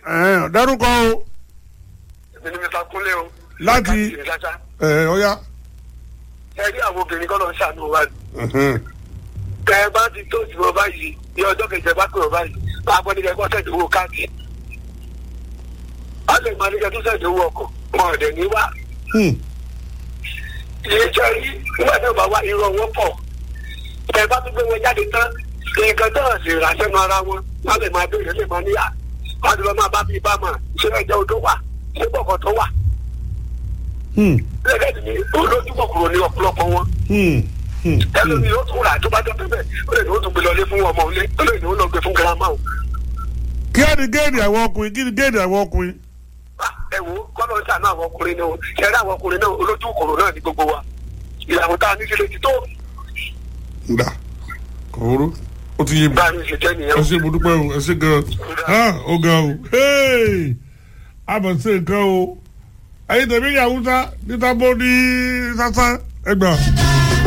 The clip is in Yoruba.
Ẹ̀ẹ́n, dárúkọ o èmi ni mr kúnlé o. Láti- ìrìnsàṣà ẹ̀ ọ̀ya. ẹ rí àwọn obìnrin kọ́ lọ ń ṣàánú wa ni. Ẹ̀hẹ́n. tẹ ẹ bá ti tó ìdìbò báyìí ní ọjọ́ kejì ẹ bá pè ọ báyìí máa gbọ́ nígbà ẹgbẹ́ sẹ́ẹ̀dì owó káàdì. a lè máa nígbà tó sẹ́ẹ̀dì owó ọkọ̀ wọn ò dẹ̀ ní wá. Hmm. ilé iṣẹ́ rí nígbà tí ó bá wá irọ́ wọn pọ̀. tẹ ẹ bá tún gbé wọn jáde tán nǹkan tó hàn sí ìràṣẹ́nu ara wọn wọn lè máa béèrè lè máa níyà. wọn á ti lọ máa bá bíi bá mà ṣé ẹjọ́ odó wà ṣé gbọ̀ngàn tó wà. Hmm. lẹ́gẹ̀dì ni olójú kòkòrò ní ọ̀pọ̀lọpọ̀ wọn Hmm. Hmm. ẹlòmíì yóò tún rà tó bá dọ́tẹ́ bẹ́ẹ̀ ó lè ní ó tún gbé lọlé fún ọmọ òun lé ó lè ní ó lọ gbé fún girama o. kí á ní géèdì àwọn ọkùnrin kí ni géèdì àwọn ọkùnrin. Ah, ẹ wo kọ́nà ṣàánú àwọn ọkùnrin náà ṣẹ̀rí àwọn ọkùnrin náà olójú kòrò náà ní gbogbo wa ìyàwó tá a ní sílé ti tó Nda kòóró ó ti yé mi. bá a ní ṣe jẹ́ nìyẹn ẹ o. ṣe mo dúpẹ́ o ẹ ṣe gan an ó gan o hey! a mọ̀ sí nǹkan o ẹ̀yin tẹ̀mí ìyàwó sá níta bó ní sásán ẹgbà.